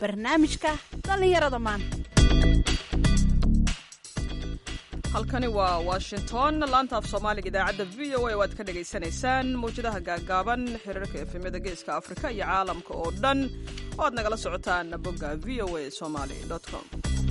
barnaamijka dhallinyarada maanta halkani waa washington laanta af soomaaliga idaacadda v o a oo aad ka dhagaysanaysaan mawjadaha gaagaaban xiriirka efemyada geeska afrika iyo caalamka oo dhan oo aad nagala socotaan bogga v o a somali com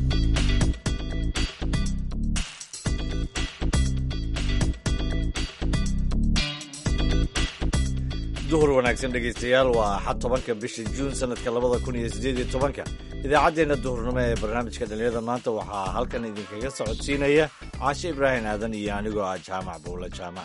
duhur wanaagsan dhegaystayaal waa axad tobanka bisha juun sanadka labada kun iyo siddeed iyo tobanka idaacaddeenna duhurnimo ee barnaamijka dhallinyarada maanta waxaa halkan idinkaga socodsiinaya caashe ibraahim aadan iyo anigoo ah jaamac buulla jaamac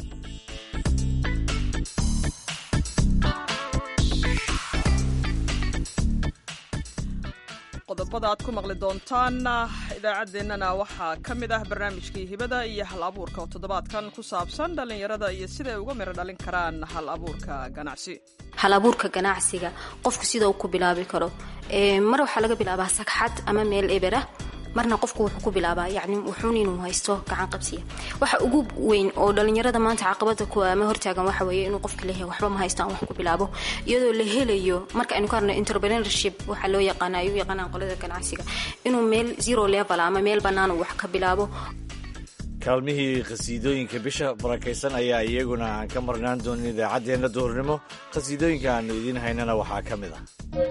qodobada aad ku maqli doontaan idaacaddeenana waxaa ka mid ah barnaamijkii hibada iyo hal abuurka oo toddobaadkan ku saabsan dhallinyarada iyo siday uga miro dhalin karaan hal abuurka ganacsi hal abuurka ganacsiga qofku sida uu ku bilaabi karo mar waxaa laga bilaabaa sagxad ama meel eberah marna qofku wuxuu ku bilaabaa yani wuxuun inuu haysto gacan qabsiya waxa ugu weyn oo dhalinyarada maanta caqabada ku ama hortaagan waxa weeye inuu qofka leeyahay waxba ma haysto aan wax ku bilaabo iyadoo la helayo marka aynu ka hadno entrepreneurship waxaa loo yaqaana ay u yaqaanaan qolada ganacsiga inuu meel zero level ama meel bannaan uu wax ka bilaabo kaalmihii khasiidooyinka bisha barakaysan ayaa iyaguna aan ka marnaan doonin idaacaddeenna duhurnimo khasiidooyinka aanu idiin haynana waxaa ka mid ah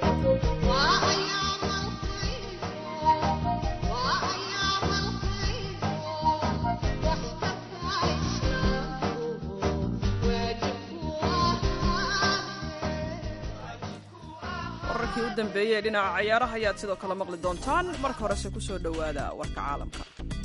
wararkii u dambeeyey ee dhinaca cayaaraha ayaad sidoo kale maqli doontaan marka horese ku soo dhowaada warka caalamka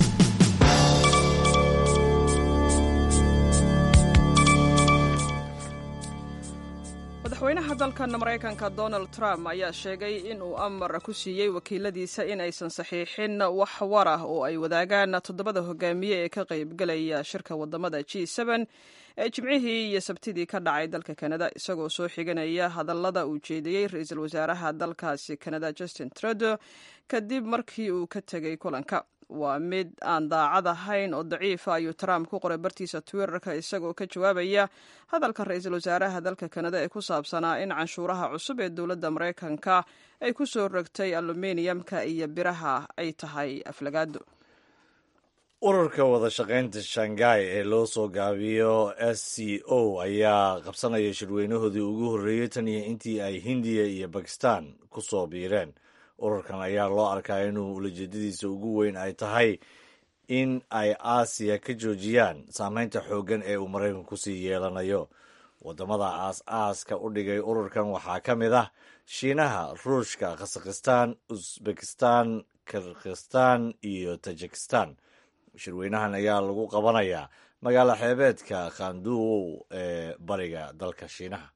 madaxweynaha dalkan maraykanka donald trump ayaa sheegay in uu amar ku siiyey wakiiladiisa in aysan saxiixin wax war ah oo ay wadaagaan toddobada hogaamiye ee ka qaybgelaya shirka wadamada g ee jimcihii iyo sabtidii ka dhacay dalka kanada isagoo soo xiganaya hadallada uu jeediyey ra-iisul wasaaraha dalkaasi kanada justin trudeau kadib markii uu ka tegay kulanka waa mid aan daacad ahayn oo daciifa ayuu trump ku qoray bartiisa twitterka isagoo ka jawaabaya hadalka ra-iisul wasaaraha dalka kanada ee ku saabsanaa in canshuuraha cusub ee dowladda maraykanka ay ku soo rogtay aluminiumka iyo biraha ay tahay aflagaado ururka wada shaqaynta shanghai ee loo soo gaabiyo s c o ayaa qabsanaya shirweynahoodii ugu horreeyey tan iyo intii ay hindiya iyo bakistan ku soo biireen ururkan ayaa loo arkaa inuu ulajeedadiisa ugu weyn ay tahay in ay aasiya ka joojiyaan saameynta xooggan ee uu maraykanku kusii yeelanayo waddamada aas-aaska u dhigay ururkan waxaa ka mid ah shiinaha ruushka khasakhistan usbekistan kirkhistan iyo tajikistan shirweynahan ayaa lagu qabanayaa magaalo xeebeedka khanduw ee bariga dalka shiinaha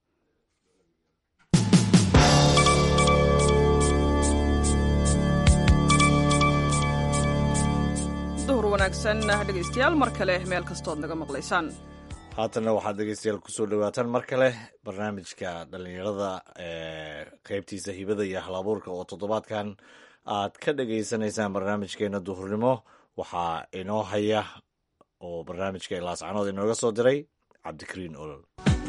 duhur wanaagsan dhegaystayaal mar kale meel kastood naga maqlaysaan haatanna waxaad dhegeystayaal kusoo dhawaataan mar kale barnaamijka dhallinyarada ee qeybtiisa hibada iyo halabuurka oo toddobaadkan aad ka dhagaysanaysaan barnaamijkeena duhurnimo waxaa inoo haya oo barnaamijka ilaascanood inooga soo diray cabdikariin olol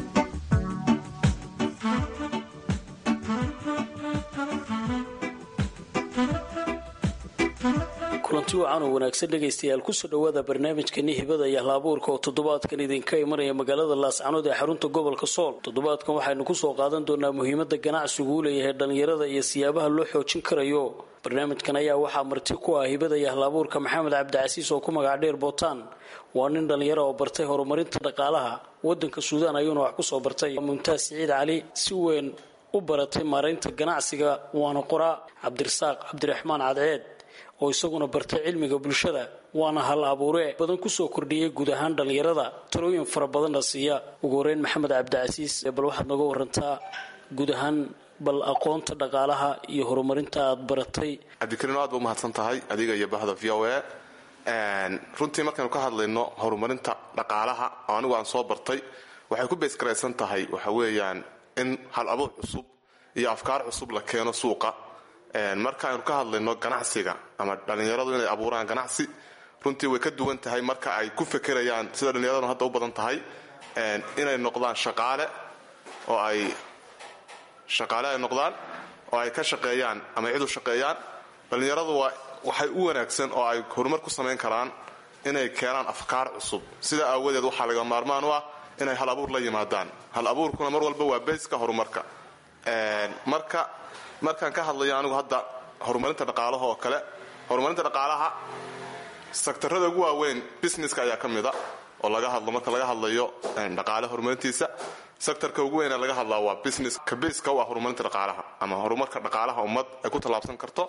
kulanti wacan oo wanaagsan dhegaystayaal kusoo dhowaada barnaamijkani hibada iyo halabuurka oo toddobaadkan idinka imanaya magaalada laascanood ee xarunta gobolka sool toddobaadkan waxaynu kusoo qaadan doonaa muhiimada ganacsigu uu leeyahay dhallinyarada iyo siyaabaha loo xoojin karayo barnaamijkan ayaa waxaa marti ku ah hibada iyo halabuurka maxamed cabdicasiis oo ku magac dheer bootaan waa nin dhallinyaro oo bartay horumarinta dhaqaalaha wadanka suudaan ayuuna wax kusoo bartay mumtaas siciid cali si weyn u baratay maaraynta ganacsiga waana qoraa cabdirasaaq cabdiraxmaan cadceed oo isaguna bartay cilmiga bulshada waana hal abuure badan kusoo kordhiyay guud ahaan dhallinyarada talooyin fara badanna siiya ugu horeyn maxamed cabdicasiis bal waxaad nooga warantaa guud ahaan bal aqoonta dhaqaalaha iyo horumarinta aad baratay cabdikariin aad ba umahadsan tahay adiga iyo bahda v o a runtii markaynu ka hadlayno horumarinta dhaqaalaha oo anigu aan soo bartay waxay ku beesgaraysan tahay waxa weeyaan in hal abuur cusub iyo afkaar cusub la keeno suuqa marka aynu ka hadlayno ganacsiga ama dhallinyaradu inay abuuraan ganacsi runtii way ka duwan tahay marka ay ku fekerayaan sida dhallinyaraduna hadda u badan tahay inay noqdaan shaqaale oo ay shaqaale ay noqdaan oo ay ka shaqeeyaan ama cid u shaqeeyaan dhallinyaradu waa waxay u wanaagsan oo ay horumar ku samayn karaan inay keenaan afkaar cusub sida aawadeed waxaa laga maarmaan u ah inay hal abuur la yimaadaan hal abuurkuna mar walba waa bayska horumarka marka markaan ka hadlayo anigu hadda horumarinta dhaqaalaha oo kale horumarinta dhaqaalaha sektarada ugu waaweyn businesska ayaa ka mida oo laga hadlo marka laga hadlayo dhaqaale horumarintiisa sektarka ugu weyna laga hadlaa waa business ka baska u ah horumarinta dhaqaalaha ama horumarka dhaqaalaha ummad ay ku tallaabsan karto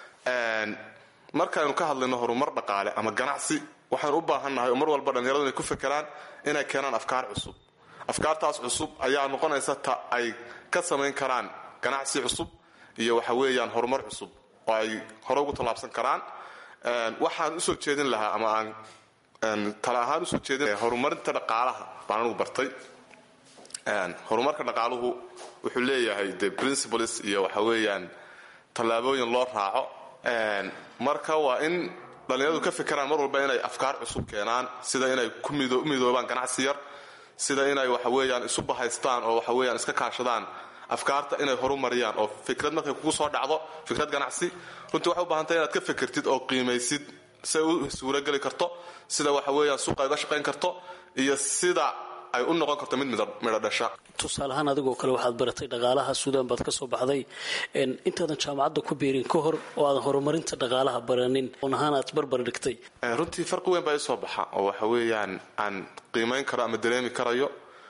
markaaynu ka hadlayno horumar dhaqaale ama ganacsi waxaanu u baahannahay oo mar walba dhallinyaradu inay ku fekeraan inay keenaan afkaar cusub afkaartaas cusub ayaa noqonaysa ta ay ka samayn karaan ganacsi cusub iyo waxa weeyaan horumar cusub oo ay hore ugu tallaabsan karaan waxaan usoo jeedin lahaa ama aan tala ahaan usoo jeedin horumarinta dhaqaalaha baan anugu bartay horumarka dhaqaaluhu wuxuu leeyahay de principles iyo waxa weeyaan tallaabooyin loo raaco marka waa in dhallinyaradu ka fikiraan mar walba inay afkaar cusub keenaan sida inay ku midoobaan ganacsi yar sida inay waxa weeyaan isu bahaystaan oo waxa weeyaan iska kaashadaan afkaarta inay horumariyaan oo fikrad markay kugu soo dhacdo fikrad ganacsi runtii waxay u baahantay inaad ka fikirtid oo qiimaysid siay u suurageli karto sida waxa weeyaan suuqa uga shaqayn karto iyo sida ay u noqon karto mid midho dhasha tusaale ahaan adigoo kale waxaad baratay dhaqaalaha suudaan baad ka soo baxday intaadan jaamacadda ku biirin ka hor oo aadan horumarinta dhaqaalaha baranin oon ahaan aad barbar dhigtay runtii farqi weyn baa ii soo baxa oo waxa weeyaan aan qiimayn karo ama dareemi karayo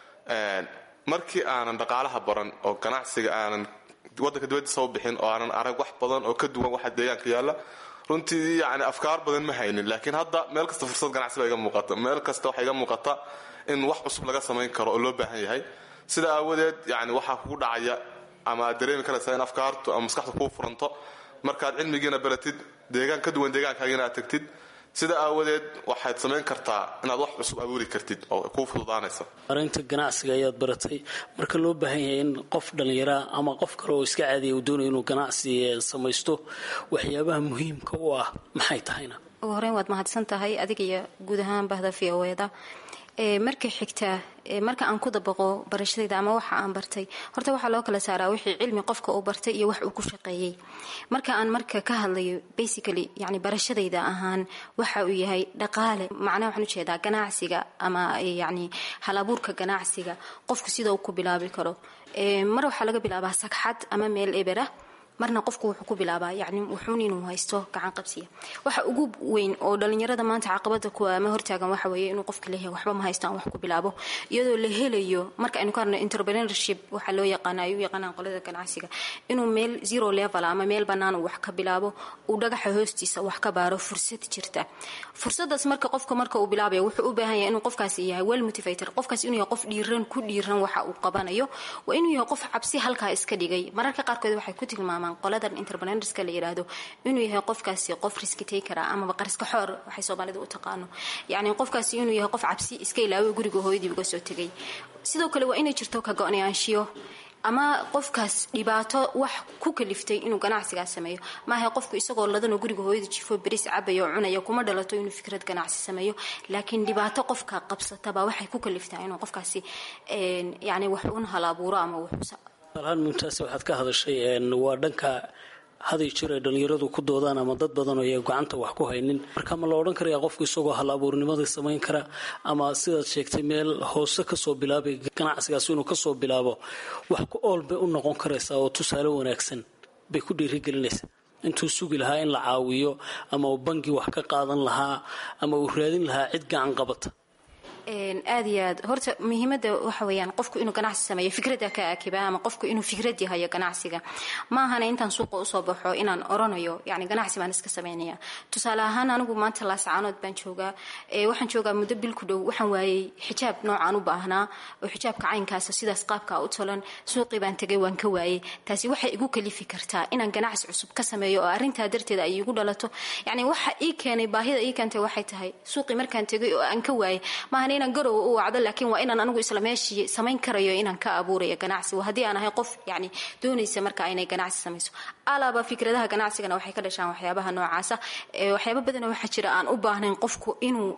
markii aanan dhaqaalaha baran oo ganacsiga aanan waddanka dibadiisa u bixin oo aanan arag wax badan oo ka duwan waxa deegaanka yaalla runtii yani afkaar badan ma haynin laakiin hadda meel kasta fursad ganacsi baa iga muuqata meel kasta waxaa iga muuqata in wax cusub laga samayn karo oo loo baahan yahay sida aawadeed yani waxaa kugu dhacaya ama aad dareemi karaysaa in afkaartu ama maskaxdu kuu furanto markaad cilmigiina baratid deegaan ka duwan deegaankaagina aad tagtid sida aawadeed waxaad samayn kartaa inaad wax cusub abuuri kartid oo kuu fududaanaysa marinta ganacsiga ayaad baratay marka loo baahan yahay in qof dhallinyaraa ama qof kale oo iska caadiya uu doonayo inuu ganacsi samaysto waxyaabaha muhiimka u ah maxay tahayna ugu horeyn waad mahadsan tahay adiga iyo guud ahaan bahda v o eda marka xigtaa marka aan ku dabaqo barashadayda ama waxa aan bartay horta waxaa loo kala saaraa wixii cilmi qofka uu bartay iyo wax uu ku shaqeeyey marka aan marka ka hadlayo basically yani barashadayda ahaan waxa uu yahay dhaqaale macnaha waxaan ujeedaa ganacsiga ama yani halabuurka ganacsiga qofku sida uu ku bilaabi karo mar waxaa laga bilaabaa sagxad ama meel ebera marna qofku wuxuu ku bilaabaa yani wuxuun inuu haysto gacan qabsiya waxa ugu weyn oo dhalinyarada maanta caqabada kuwa ama hortaagan waxa weeye inuu qofka leeyahay waxba ma haysto aan wax ku bilaabo iyadoo la helayo marka aynu ka hadno entrepreneurship waxaa loo yaqaana ay u yaqaanaan qolada ganacsiga inuu meel zero level ama meel bannaan uu wax ka bilaabo uu dhagaxa hoostiisa wax ka baaro fursad jirta fursadaas marka qofka marka uu bilaabayo wuxuu u baahan yahay inuu qofkaasi yahay well motivator qofkaasi inuu yahay qof dhiiran ku dhiiran waxa uu qabanayo waa inuu yahay qof cabsi halkaa iska dhigay mararka qaarkood waxay ku tilmaamaan qoladan interpreneurska la yiraahdo inuu yahay qofkaasi qof riski takera amaba qariska xoor waxay soomaalida u taqaano yacni qofkaasi inuu yahay qof cabsi iska ilaawo guriga hooyadii uga soo tegay sidoo kale waa inay jirto ka go-nayaanshiyo ama qofkaas dhibaato wax ku kaliftay inuu ganacsigaas sameeyo maaha qofku isagoo ladanoo guriga hooyada jifo beris cabaya oo cunaya kuma dhalato inuu fikrad ganacsi sameeyo laakiin dhibaato qofka qabsatabaa waxay ku kaliftaa inuu qofkaasi yani wax un halabuuro ama wax alhaan mumtaase waxaad ka hadashay waa dhanka haday jir ay dhallinyaradu ku doodaan ama dad badan oo ay gacanta wax ku haynin marka ma la odhan karaya qofku isagoo hal abuurnimada samayn kara ama sidaad sheegtay meel hoose kasoo bilaabay ganacsigaas inuu kasoo bilaabo wax ku ool bay u noqon karaysaa oo tusaale wanaagsan bay ku dhiirigelinaysaa intuu sugi lahaa in la caawiyo ama uu bangi wax ka qaadan lahaa ama uu raadin lahaa cid gacan qabata aad iyo aad horta muhiimada waxa weyaan qofku inuu ganacsi sameeyo fikrada ka akiba ama qofku inuu fikrad yahayo ganacsiga ma ahana intaan suuqa usoo baxo inaan oranayo yani ganacsi baan iska sameynaya tusaale ahaan anigu maanta laasacaanood baan joogaa waxaan joogaa muddo bil ku dhow waxaan waayey xijaab noocaan u baahnaa oo xijaabka caynkaasa sidaas qaabka u tolan suuqii baan tegay waan ka waayey taasi waxay igu kalifi kartaa inaan ganacsi cusub ka sameeyo oo arintaa darteed ay igu dhalato yani waxa ii keenay baahida ii keentay waxay tahay suuqii markaan tegay oo aan ka waayey maahan inaan garowa u wacdo laakiin waa inaan anigu isla meeshii samayn karayo inaan ka abuurayo ganacsi haddii aan ahay qof yani doonaysa marka inay ganacsi samayso alaba fikradaha ganacsigana waxay ka dhashaan waxyaabaha noocaasa waxyaaba badana waxaa jira aan u baahnayn qofku inuu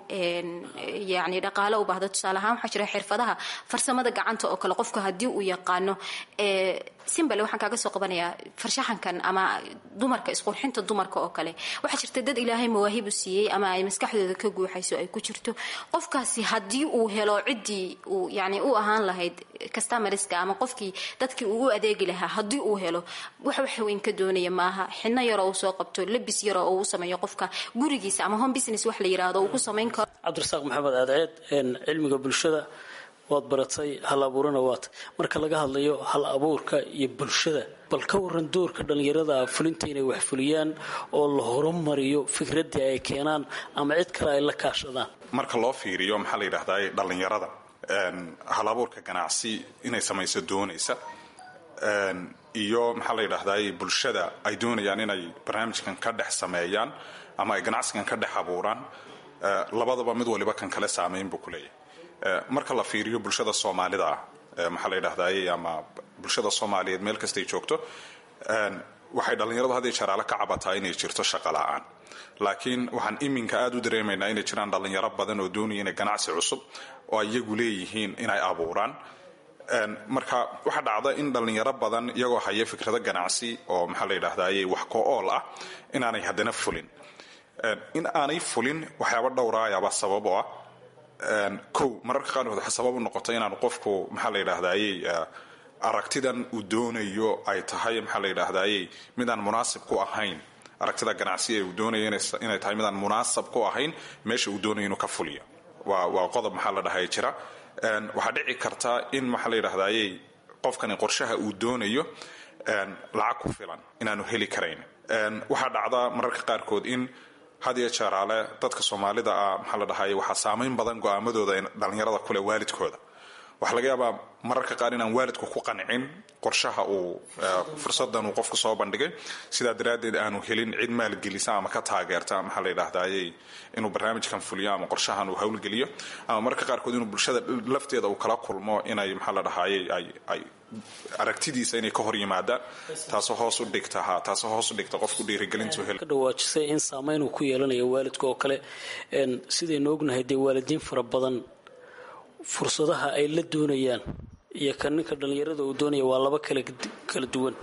yani dhaqaalo u baahdo tusaale ahaan waxaa jira xirfadaha farsamada gacanta oo kale qofku haddii uu yaqaano simbale waxaan kaaga soo qabanayaa farshaxankan ama dumarka isqurxinta dumarka oo kale waxaa jirta dad ilaahay mawaahib u siiyey ama ay maskaxdooda ka guuxayso ay ku jirto qofkaasi haddii uu helo ciddii uu yani u ahaan lahayd customarska ama qofkii dadkii uu u adeegi lahaa haddii uu helo wax wax weyn ka doonaya maaha xidno yaroo uu soo qabto labis yaroo uu u sameeyo qofka gurigiisa ama home business wax la yiraahdo uu ku samayn karo cabdirasaaq maxamed aadceed cilmiga bulshada waad baratay hal abuurana waata marka laga hadlayo hal abuurka iyo bulshada bal ka waran doorka dhallinyarada fulinta inay wax fuliyaan oo la horumariyo fikraddii ay keenaan ama cid kale ay la kaashadaan marka loo fiiriyo maxaa la yidhahdaa dhallinyarada hal abuurka ganacsi inay samayso doonaysa iyo maxaa la yidhahdaa bulshada ay doonayaan inay barnaamijkan ka dhex sameeyaan ama ay ganacsigan ka dhex abuuraan labadaba mid waliba kan kale saamayn buu ku leeyahay marka la fiiriyo bulshada soomaalida ah maxaa la yidhahdaay ama bulshada soomaaliyeed meel kastay joogto waxay dhallinyaradu hadday jaraale ka cabataa inay jirto shaqa la-aan laakiin waxaan iminka aada u dareemaynaa inay jiraan dhallinyaro badan oo doonaya inay ganacsi cusub oo iyagu leeyihiin inay abuuraan marka waxaa dhacda in dhallinyaro badan iyagoo haya fikrado ganacsi oo maxaa la yidhahdaay wax ko-ool ah inaanay haddana fulin in aanay fulin waxyaaba dhowraayaaba sabab oo ah kow mararka qaarkood waxaa sabab u noqota inaanu qofku maxaa la yidhahdayey aragtidan uu doonayo ay tahay maxaa la yidhahdayey midaan munaasib ku ahayn aragtida ganacsi ee uu doonayo inay tahay midaan munaasab ku ahayn meesha uu doonayo inuu ka fuliyo waa waa qodob maxaa la dhahay jira waxaa dhici karta in maxaa la yidhahdayey qofkani qorshaha uu doonayo lacag ku filan inaanu heli karayn waxaa dhacda mararka qaarkood in had iyo jeeraale dadka soomaalida ah maxaa la dhahay waxaa saamayn badan go-aamadooda dhallinyarada kule waalidkooda waxaa laga yaabaa mararka qaar inaan waalidku ku qancin qorshaha uu fursadan uu qofku soo bandhigay sidaa daraaddeed aanu helin cid maalgelisa ama ka taageerta maxaa la yidhahdayey inuu barnaamijkan fuliyo ama qorshahan uu howlgeliyo ama mararka qaarkood inuu bulshada lafteeda uu kala kulmo inay maxaa la dhahayey ay aragtidiisa inay ka hor yimaadaan taasoo hoos u dhigta ha taasoo hoos u dhigta qofku dhiirigelintu hel ka dhawaajisay in saamayn uu ku yeelanayo waalidka oo kale sidaynu ognahay dee waalidiin fara badan fursadaha ay la doonayaan iyo ka ninka dhallinyarada uu doonaya waa laba kala kala duwan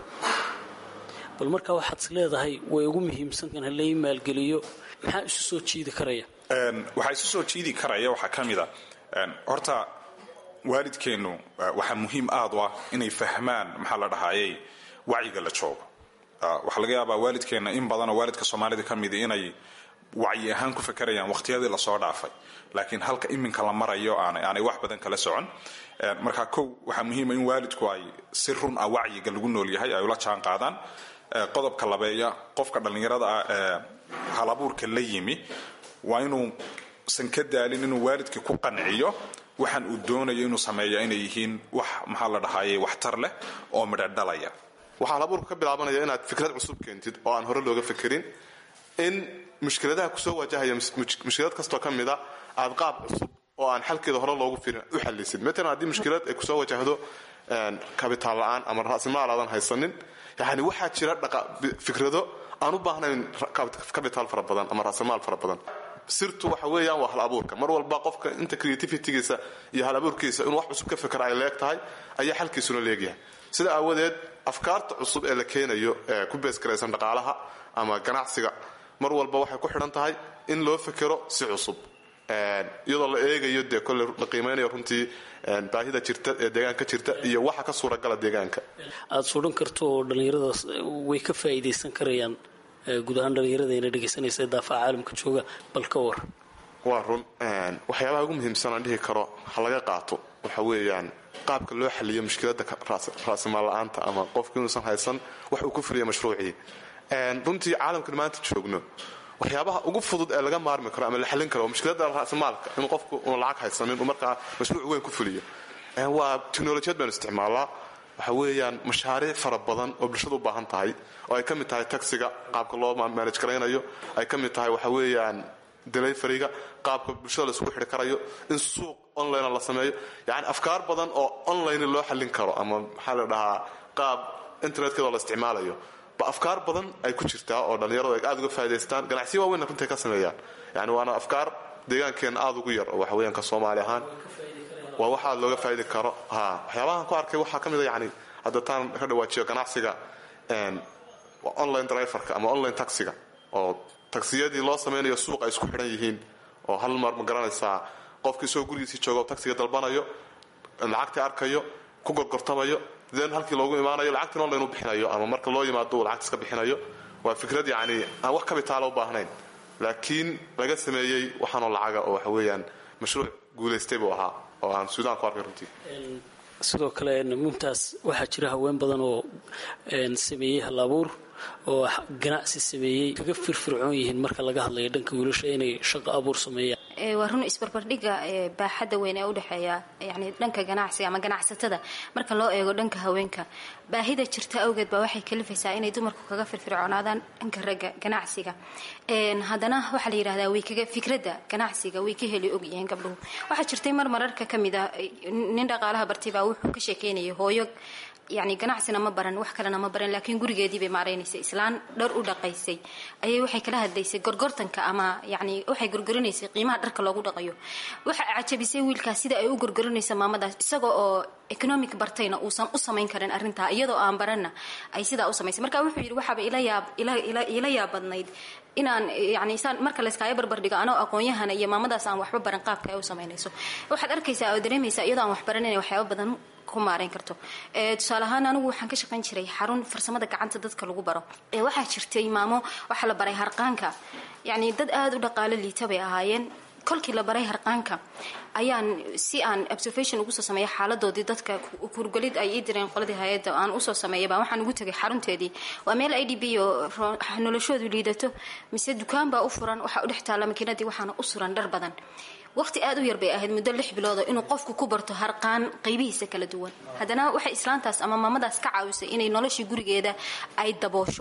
bal markaa waxaad is leedahay way ugu muhiimsan kan halai maalgeliyo maxaa isu soo jiidi karaya waxaa isu soo jiidi karaya waxaa ka mid a horta waalidkeennu waxaa muhiim aad u ah inay fahmaan maxaa la dhahayey wacyiga la joogo waxaa laga yaabaa waalidkeenna in badanoo waalidka soomaalida ka midi inay wacyi ahaan ku fakarayaan waqhtiyadii lasoo dhaafay laakiin halka iminka la marayo aanay wax badan kala socon marka kow waxaa muhiima in waalidku ay si run ah wacyiga lagu nool yahay ay ula jaan qaadaan qodobka labeeya qofka dhallinyarada ah ee halabuurka la yimi waa inuusan ka daalin inuu waalidkii ku qanciyo waxaan uu doonayo inuu sameeya inay yihiin wax maxaa la dhahayay waxtar leh oo midho dhalaya waxaa halabuurka ka bilaabanaya inaad fikrad cusub keentid oo aan hore looga fekerin in mushkiladaha kusoo wajahaya mushkilad kastoo ka mida aad qaab cusub oo aan xalkeeda hore loogu firin u xalisid matalan haddii mushkilad ay kusoo wajahdo kabitaal la-aan ama rasimaal aadan haysanin yani waxaa jira fikrado aan u baahnayn kabitaal fara badan ama rasimaal fara badan sirtu waxa weeyaan waa hal abuurka mar walba qofka inta creativitygiisa iyo hal abuurkiisa inuu wax cusub ka fikra ay leeg tahay ayaa xalkiisuna leegyahay sida aawadeed afkaarta cusub ee la keenayo ee ku beesgaraysan dhaqaalaha ama ganacsiga mar walba waxay ku xidhan tahay in loo fekero si cusub iyadoo la eegayo dee kolle la qiimeynayo runtii baahida jirta ee deegaanka jirta iyo waxa ka suuragala deegaanka aada sudhan karto oo dhallinyaradaas way ka faa'iidaysan karayaan guud ahaan dhallinyarada ina dhegaysanaysa daafaca caalamka jooga bal ka war waa run waxyaabaha ugu muhiimsan aan dhihi karo ha laga qaato waxa weeyaan qaabka loo xaliyo mushkilada raasimaal la-aanta ama qofku inuusan haysan wax uu ku fuliya mashruucii runtii caalamkan maanta joogno waxyaabaha ugu fudud ee laga maarmi karo ama la xallin karo mushkilada raasimaalka inuu qofku una lacag haysanin uu markaa mashruuc weyn ku fuliyo waa teknolojiyad baynu isticmaalaa waxa weeyaan mashaariic fara badan oo bulshada u baahan tahay oo ay ka mid tahay taxiga qaabka loo manaj garaynayo ay ka mid tahay waxa weeyaan deliveryga qaabka bulshada laisugu xidhi karayo in suuq online la sameeyo yani afkaar badan oo online loo xallin karo ama maxaa la dhahaa qaab internetkeedoo la isticmaalayo ba afkaar badan ay ku jirtaa oo dhallinyaradu ay aad uga faa'idaystaan ganacsiya waaweynna runtii ka sameeyaan yani waana afkaar deegaankeenna aada ugu yar oo waxaweyaan ka soomaali ahaan waa wax aad looga faa'idi karo ha waxyaabahan ku arkay waxaa ka mid a yani hadda taan ka dhawaajiyo ganacsiga online driverka ama online taxiga oo tagsiyadii loo samaynayo suuq ay isku xidhan yihiin oo hal mar ma garanaysaa qofkii isagoo gurigiisii jooga taxiga dalbanayo lacagtii arkayo ku gorgortamayo den halkii loogu imaanayo lacagtiin online u bixinayo ama marka loo yimaado uu lacagta iska bixinayo waa fikrad yacni aan wax kabitaala u baahnayn laakiin laga sameeyey waxaanoo lacaga oo waxa weeyaan mashruuc guulaystay buu ahaa oo aan suudaan ku arkay runtii sidoo kale mumtaas waxaa jira haween badan oo sameeyey halabuur oo ganacsi sameeyey kaga firfircoon yihiin marka laga hadlayo dhanka wiilasha inay shaqo abuur sameeyaan waa run isbarbardhiga baaxadda weyn ee udhexeeya yani dhanka ganacsiga ama ganacsatada marka loo eego dhanka haweenka baahida jirta awgeed baa waxay kalifaysaa inay dumarku kaga firfircoonaadaan dhanka ragga ganacsiga haddana waxaa la yidhahdaa way kaga fikradda ganacsiga way ka heli ogyihiin gabdhuhu waxaa jirtay mar mararka ka mid a nin dhaqaalaha bartay baa wuxuu ka sheekeynayay hooyo yani ganacsina ma baran wax kalena ma baran laakiin gurigeedii bay maaraynaysay islaan dhar u dhaqaysay ayay waxay kala hadlaysay gorgortanka ama yani waxay gorgorinaysay qiimaha dharka loogu dhaqayo waxa cajabisay wiilkaas sida ay u gorgorinaysa maamadaas isaga oo economic bartayna uusan u samayn karin arrintaa iyadoo aan baranna ay sidaa u samaysay marka wuxuu yidhi waxaaba ila yaab ila yaab badnayd inaan yani saan marka layskaaga barbardhigo anoo aqoon-yahana iyo maamadaas aan waxba baran qaabka ay u samaynayso waxaad arkaysaa oo dareemaysaa iyadoo aan wax baran inay waxyaaba badan ku maarayn karto tusaale ahaan anigu waxaan ka shaqayn jiray xarun farsamada gacanta dadka lagu baro waxaa jirtay maamo waxaa la baray harqaanka yani dad aada u dhaqaalo liita bay ahaayeen kolkii la baray harqaanka ayaan si aan observation ugu soo sameeya xaaladoodii dadka kurgelid ay ii direen qoladii hay-adda aan usoo sameeyaba waxaan ugu tegay xarunteedii waa meel i d b oo noloshoodu liidato mise dukaan baa u furan waxaa u dhex taalla makiinadii waxaana u suran dhar badan waqti aad u yar bay ahayd muddo lix biloodo inuu qofku ku barto harqaan qaybihiisa kala duwan haddana waxay islaantaas ama maamadaas ka caawisay inay noloshii gurigeeda ay daboosho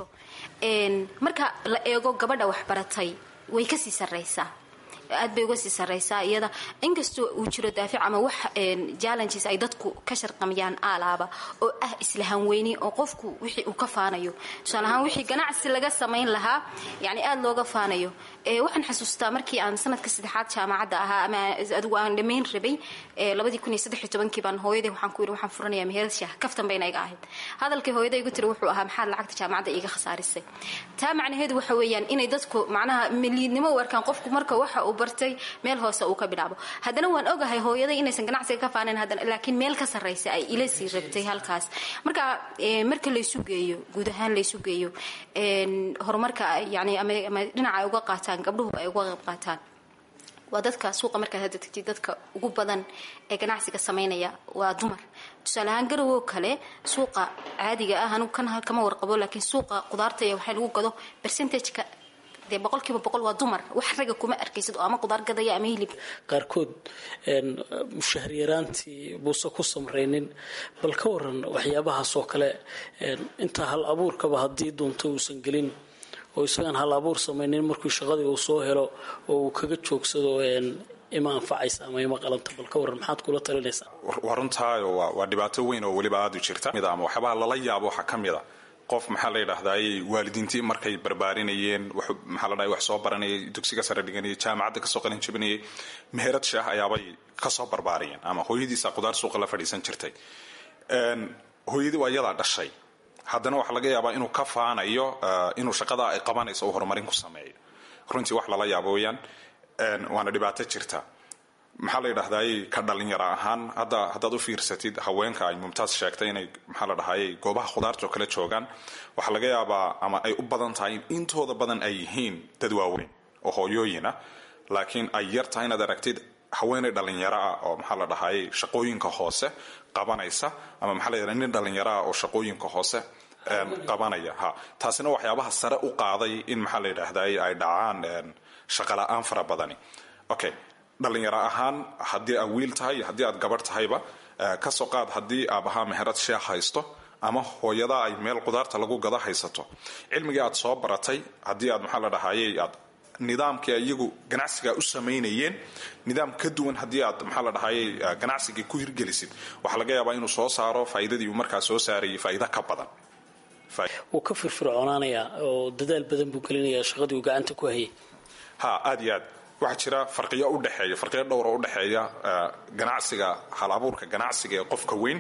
marka la eego gabadha waxbaratay way kasii sarraysaa aad bay uga sii sarraysaa iyada inkastoo uu jiro daafic ama wax challenges ay dadku ka sharqamiyaan aalaaba oo ah isla hanweyni oo qofku wixii uu ka faanayo tusaale ahaan wixii ganacsi laga samayn lahaa yani aada looga faanayo waxaan xasuustaa markii aan sanadka saddexaad jaamacadda ahaa ama adigu aan dhammayn rabay labadii kun iyo saddex iyo tobankii baan hooyaday waxaan ku yidhi waxaan furanayaa meherad shaah kaftan bayna iga ahayd hadalkii hooyaday igu tiri wuxuu ahaa maxaad lacagta jaamacadda iiga khasaarisay taa macnaheedu waxa weeyaan inay dadku macnaha miliidnimo u arkaan qofku marka waxa uu bartay meel hoose uu ka bilaabo haddana waan ogahay hooyaday inaysan ganacsiga ka faanayn haddana laakiin meel ka sarraysa ay ila sii rabtay halkaas marka marka laysu geeyo guud ahaan laysu geeyo horumarka yani ama dhinaca ay uga qaataan gabdhuhu ay uga qayb qaataan waa dadka suuqa markaad hadda tagtid dadka ugu badan ee ganacsiga samaynaya waa dumar tusaale ahaan garowo kale suuqa caadiga ah anugu kan kama warqabo laakiin suuqa qudaarta iyo waxaa lagu gado percentageka dee boqolkiiba boqol waa dumar wax ragga kuma arkaysid oo ama qudaar gadaya ama hilib qaarkood mushaharyaraantii buuse ku samraynin bal ka waran waxyaabahaas oo kale intaa hal abuurkaba haddii doonto uusan gelin oo isagaan hal abuur samaynin markuu shaqadii uu soo helo oo uu kaga joogsado ima anfacaysa ama ima qalanta bal ka waran maxaad kula talinaysaa waa runtaayo waa dhibaato weyn oo weliba aada u jirta ama waxyaabaha lala yaabo waxaa ka mid a qof maxaa la yidhaahdaay waalidiintii markay barbaarinayeen maxaa la dhahay wax soo baranayay dugsiga sare dhiganayay jaamacadda kasoo qalin jabinayay meherad shaah ayaabay kasoo barbaariyeen ama hooyadiisa qudaar suuqa la fadhiisan jirtay hooyadii waa iyadaa dhashay haddana waxaa laga yaabaa inuu ka faanayo inuu shaqadaa ay qabanayso uu horumarin ku sameeyo runtii wax lala yaabo weyaan waana dhibaato jirta maxaa la yidhahdaay ka dhalinyaro ahaan hadda haddaad u fiirsatid haweenka ay mumtaas sheegtay inay maxaa la dhahayay goobaha khudaartoo kale joogaan waxaa laga yaabaa ama ay u badan tahay in intooda badan ay yihiin dad waaweyn oo hooyooyina laakiin ay yar tahay inaad aragtid haweenay dhalinyaro ah oo maxaa la dhahayay shaqooyinka hoose qabanaysa ama maxaa la yidhahda nin dhalinyaro ah oo shaqooyinka hoose qabanaya ha taasina waxyaabaha sare u qaaday in maxaa la yidhaahday ay dhacaan shaqala-aan fara badani okay dhalinyaro ahaan haddii aad wiil tahay iyo haddii aad gabarh tahayba kasoo qaad haddii aabahaa meherad sheekh haysto ama hooyadaa ay meel qudaarta lagu gado haysato cilmigii aad soo baratay haddii aad maxaa la dhahayay aad nidaamkii iyagu ganacsiga u samaynayeen nidaam ka duwan haddii aad maxaa la dhahayay ganacsigii ku hirgelisid waxaa laga yaabaa inuu soo saaro faa'iidadii uu markaa soo saarayay faa'iida ka badan wuu ka firfircoonaanayaa oo dadaal badan buu gelinayaa shaqadii uu gacanta ku hayay ha aad iyo aad waxaa jira farqiyo udhexeeya farqiyo dhowra udhexeeya ganacsiga hal abuurka ganacsiga ee qofka weyn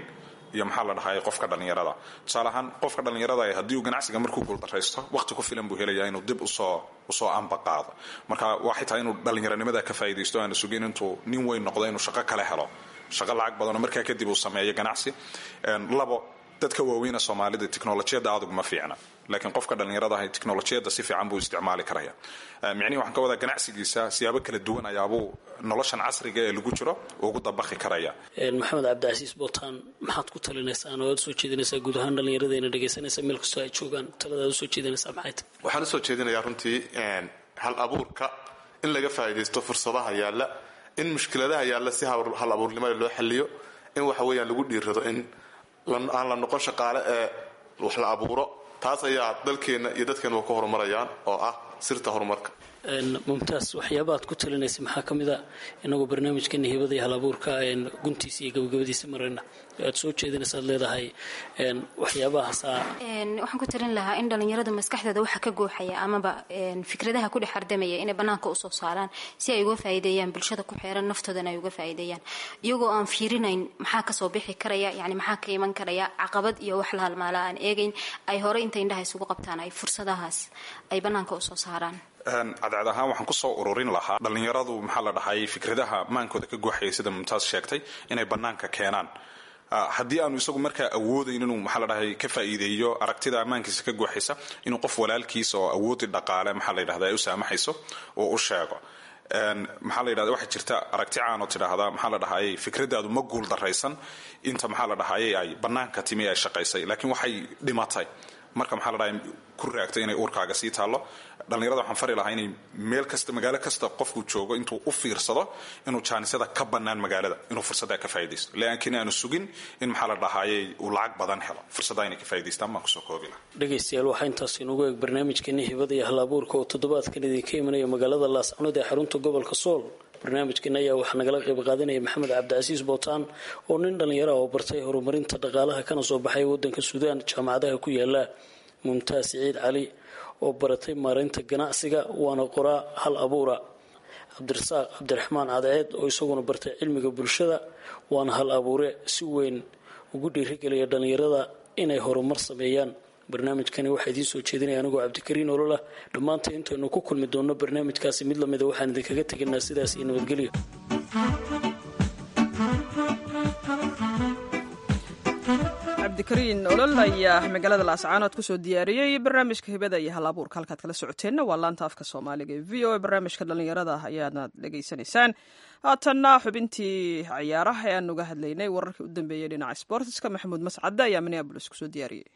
iyo maxaa la dhahay qofka dhallinyarada tusaale ahaan qofka dhallinyarada haddii uu ganacsiga markuu guuldaraysto waqti ku filan buu helayaa inuu dib usoo usoo amba qaado marka waxay tahay inuu dhallinyaranimada ka faa'iidaysto aana sugin intuu nin weyn noqdo inuu shaqo kale helo shaqo lacag badanoo markaa kadib uu sameeyo ganacsi labo dadka waaweyna soomaalida teknolojiyadda aadug ma fiicna laakiin qofka dhallinyarada ahay teknolojiyadda si fiican buu isticmaali karaya micnihi waxaan ka wadaa ganacsigiisa siyaabo kala duwan ayaabuu noloshan casriga ee lagu jiro ugu dabaqi karaya maxamed cabdicasiis bootaan maxaad ku talinaysaan oo aad usoo jeedinaysaa guud ahaan dhallinyaradayna dhegaysanaysa meel kastoo ay joogaan talada aad usoo jeedinaysaa maxay tahay waxaan usoo jeedinayaa runtii hal abuurka in laga faa'iidaysto fursadaha yaalla in mushkiladaha yaalla si hal abuurnimada loo xaliyo in waxa weeyaan lagu dhiirrado in aan la noqon shaqaale ee wax la abuuro taas ayaa dalkeenna iyo dadkeenna ka horumarayaan oo ah sirta horumarka mumtaas waxyaaba aad ku talinaysa maxaa ka mid a inagoo barnaamijkeena hibada iyo hal abuurka guntiisa iyo gabagabadiisa marayna aad soo jeedinaysa aad leedahay waxyaabahaasaa waxaan ku talin lahaa in dhallinyarada maskaxdooda waxa ka gooxaya amaba fikradaha ku dhex hardamaya inay bannaanka usoo saaraan si ay uga faa'iideeyaan bulshada ku xeeran naftoodana ay uga faa'iideeyaan iyagoo aan fiirinayn maxaa kasoo bixi karaya yani maxaa ka iman karaya caqabad iyo wax la halmaala aan eegayn ay hore inta indhaha isugu qabtaan ay fursadahaas ay bannaanka usoo saaraan cadcad ahaan waxaan kusoo ururin lahaa dhallinyaradu maxaa la dhahay fikradaha maankooda ka guuxaya sida mumtaas sheegtay inay bannaanka keenaan haddii aanu isagu markaa awoodayn inuu maxaa la dhahay ka faa'iideeyo aragtida ammaankiisa ka guuxaysa inuu qof walaalkiisa oo awoodi dhaqaale maxaa la yidhahda ay u saamaxayso oo u sheego maxaa la yidhahda waxaa jirta aragti caan oo tidhaahda maxaa la dhahayay fikradaadu ma guul daraysan inta maxaa la dhahayay ay bannaanka timi ay shaqaysay laakiin waxay dhimatay marka maxaa la dhahay ku raagtay inay uurkaaga sii taallo dhallinyarada waxaan fari lahaa inay meel kasta magaalo kasta qofku joogo intuu u fiirsado inuu jaanisada ka bannaan magaalada inuu fursaddaa ka faa'iidaysto laakiin aanu sugin in maxaa la dhahaayay uu lacag badan helo fursaddaa inay ka faa'idaystaan baan kusoo koobi lahaa dhegaystayaal waxaa intaas inugu eeg barnaamijkeeni hibada iyo hal abuurka oo toddobaadkan idinka imanaya magaalada laascanood ee xarunta gobolka sool barnaamijkan ayaa waxaa nagala qayb qaadanaya maxamed cabdicasiis bootaan oo nin dhallinyaro ah oo bartay horumarinta dhaqaalaha kana soo baxay waddanka suudaan jaamacadaha ku yaala mumtaas siciid cali oo baratay maaraynta ganacsiga waana qoraa hal abuura cabdirasaaq cabdiraxmaan cadceed oo isaguna bartay cilmiga bulshada waana hal abuure si weyn ugu dhiirigelaya dhallinyarada inay horumar sameeyaan barnaamijkani waxaa idiin soo jeedinaya anigoo cabdikariin ololah dhammaanta intaynu ku kulmi doonno barnaamijkaasi mid lamida waxaan idinkaga tegaynaa sidaas iyo nabadgelyo cabdikariin olol ayaa magaalada laascaanood kusoo diyaariyey barnaamijka hibada iyo hal abuurka halkaad kala socoteenna waa laanta afka soomaaliga ee v o a barnaamijka dhallinyarada ayaadna dhegaysanaysaan haatanna xubintii ciyaaraha ee aan uga hadlaynay wararkii u dambeeyey dhinaca sportiska maxamuud mascadde ayaa minneabolis kusoo diyaariyey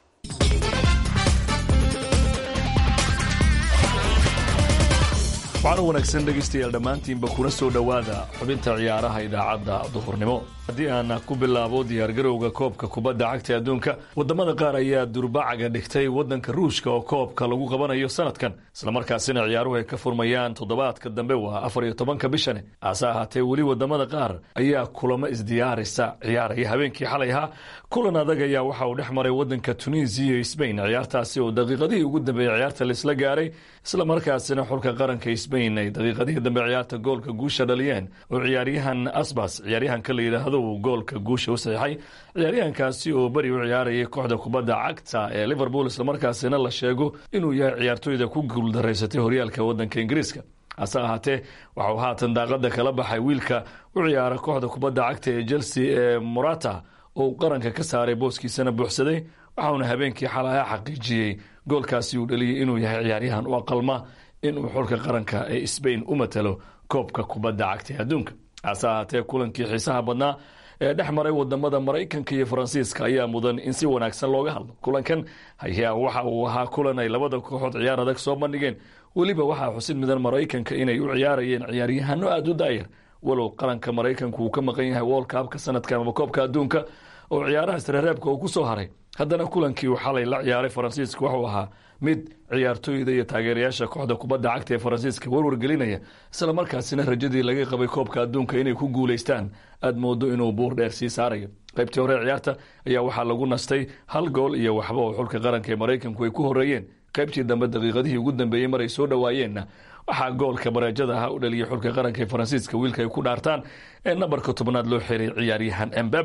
waxaana wanaagsan dhegaystayaal dhammaantiinba kuna soo dhowaada xubinta ciyaaraha idaacadda duhurnimo haddii aan ku bilaabo diyaargarowga koobka kubadda cagta adduunka wadamada qaar ayaa durbacaga dhigtay wadanka ruushka oo koobka lagu qabanayo sanadkan islamarkaasina ciyaaruhu ay ka furmayaan toddobaadka dambe waa afar iyo tobanka bishane hase ahaatee weli wadamada qaar ayaa kulamo isdiyaarisa ciyaaraya habeenkii xalay ahaa kulan adag ayaa waxa uu dhex maray wadanka tunisiya iyo sbain ciyaartaasi oo daqiiqadihii ugu dambeeyey ciyaarta laisla gaaray islamarkaasina xulka qaranka sbain ay daqiiqadihii dambe ciyaarta goolka guusha dhaliyeen oo ciyaaryahan asbas ciyaaryahanka la yidhaahdo uu goolka guusha u saxiixay ciyaaryahankaasi oo beri u ciyaarayay kooxda kubadda cagta ee liverpool islamarkaasina la sheego inuu yahay ciyaartooyda ku guuldaraysatay horyaalka wadanka ingiriiska hase ahaatee waxauu haatan daaqada kala baxay wiilka u ciyaara kooxda kubadda cagta ee chelsea ee morata oo uu qaranka ka saaray booskiisana buuxsaday waxauna habeenkii xalaha xaqiijiyey goolkaasi uu dhaliyey inuu yahay ciyaaryahan u aqalma inuu xulka qaranka ee sbain u matalo koobka kubadda cagta ee adduunka hase ahaatee kulankii xiisaha badnaa ee dhex maray wadamada maraykanka iyo faransiiska ayaa mudan in si wanaagsan looga hadlo kulankan ayaa waxa uu ahaa kulan ay labada kooxood ciyaar adag soo bandhigeen weliba waxaa xusid midan maraykanka inay u ciyaarayeen ciyaaryahano aada u daayar walow qaranka maraykanku uu ka maqan yahay woolkaabka sanadkan ama koobka adduunka oo ciyaaraha isreereebka uu ku soo haray haddana kulankii uu xalay la ciyaaray faransiiska wuxuu ahaa mid ciyaartooyda iyo taageerayaasha kooxda kubadda cagta ee faransiiska warwargelinaya isla markaasina rajadii laga qabay koobka adduunka inay ku guulaystaan aada moodo inuu buur dheer sii saarayo qaybtii hore ciyaarta ayaa waxaa lagu nastay hal gool iyo waxba oo xulka qaranka ee maraykanku ay ku horeeyeen qaybtii dambe daqiiqadihii ugu dambeeyey maray soo dhowaayeenna waxaa goolka bareejada ahaa u dhaliyay xulka qaranka ee faransiiska wiilka ay ku dhaartaan ee nambarka tobnaad loo xiray ciyaaryahan embeba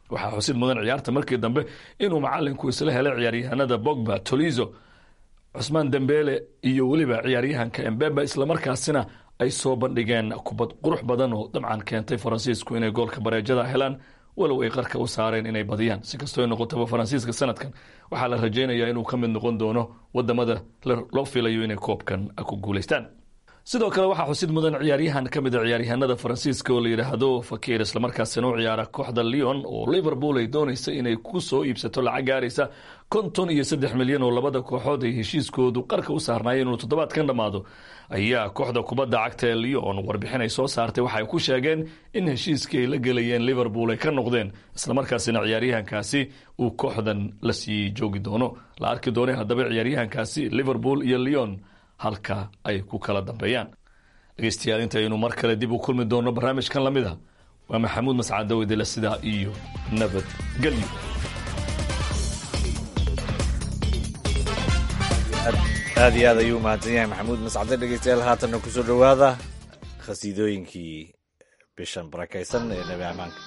waxaa xusid mudan ciyaarta markii dambe inuu macalinku isla helay ciyaaryahanada bogba tolizo cusmaan dembele iyo weliba ciyaaryahanka embeba islamarkaasina ay soo bandhigeen kubad qurux badan oo dabcan keentay faransiisku inay goolka bareejada helaan walow ay qarka u saareen inay badiyaan si kastoo ay noqotaba faransiiska sanadkan waxaa la rajaynayaa inuu ka mid noqon doono wadamada loo filayo inay koobkan ku guulaystaan sidoo kale waxaa xusid mudan ciyaaryahan ka mid a ciyaaryahanada faransiiska oo la yidhaahdo fakir islamarkaasina u ciyaara kooxda leon oo liverpool ay doonaysa inay ku soo iibsato lacag gaaraysa konton iyo saddex milyan oo labada kooxood ay heshiiskoodu qarka u saarnaayeen inuu toddobaadkan dhammaado ayaa kooxda kubadda cagta ee leon warbixin ay soo saartay waxay ku sheegeen in heshiiskii ay la gelayeen liverpool ay ka noqdeen islamarkaasina ciyaaryahankaasi uu kooxdan la sii joogi doono la arki doone haddaba ciyaaryahankaasi liverpool iyo leon halka ay ku kala dambeeyaan dhegeystayaal intaynu mar kale dib u kulmi doonno barnaamijkan lamid a waa maxamuud mascadawedele sidaa iyo nabadgelyo aad iyo aad ayuu mahadsan yahay maxamuud mascade dhegeystayaal haatanna kusoo dhowaada khasiidooyinkii bishan barakaysan ee nebi amaanka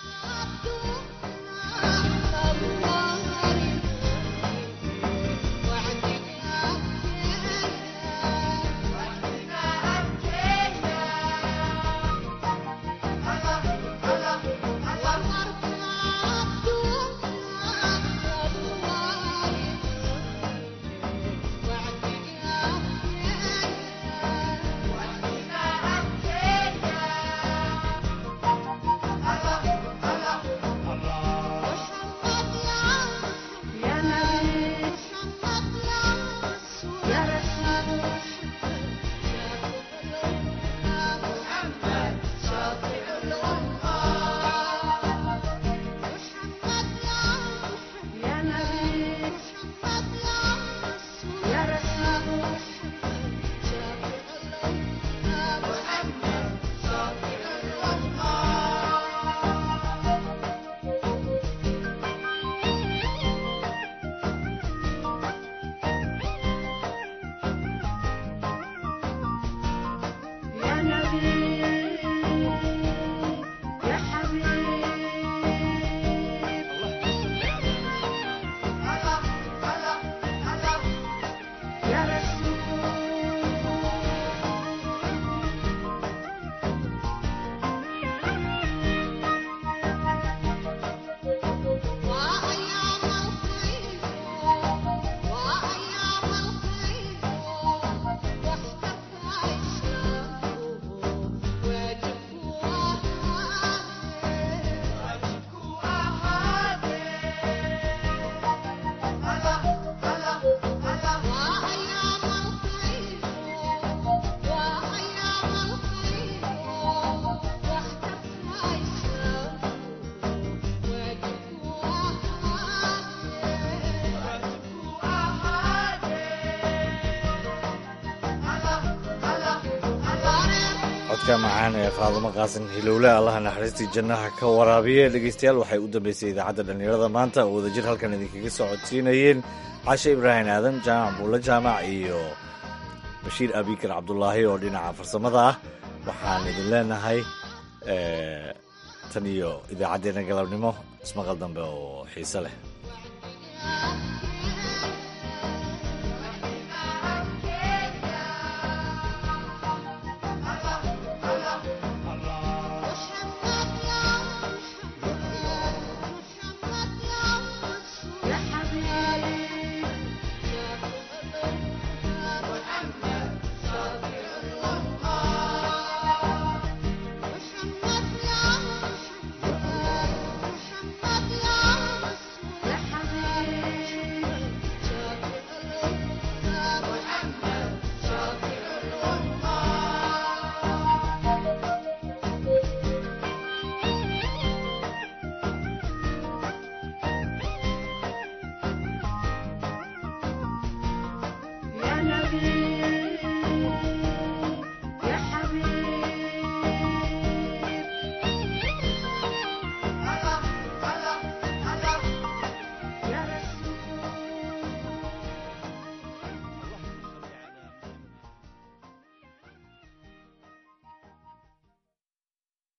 codka macaan ee faadumo qaasan hilowle allaha naxariistii jannaha ka waraabiye dhegeystayaal waxay u dambeysay idaacadda dhallinyarada maanta oo wadajir halkan idinkaga soo codsiinayeen cashe ibraahim aadan jaamac buulle jaamac iyo bashiir abikar cabdulaahi oo dhinaca farsamada ah waxaan idin leenahay tan iyo idaacaddeenna galabnimo ismaqal dambe oo xiise leh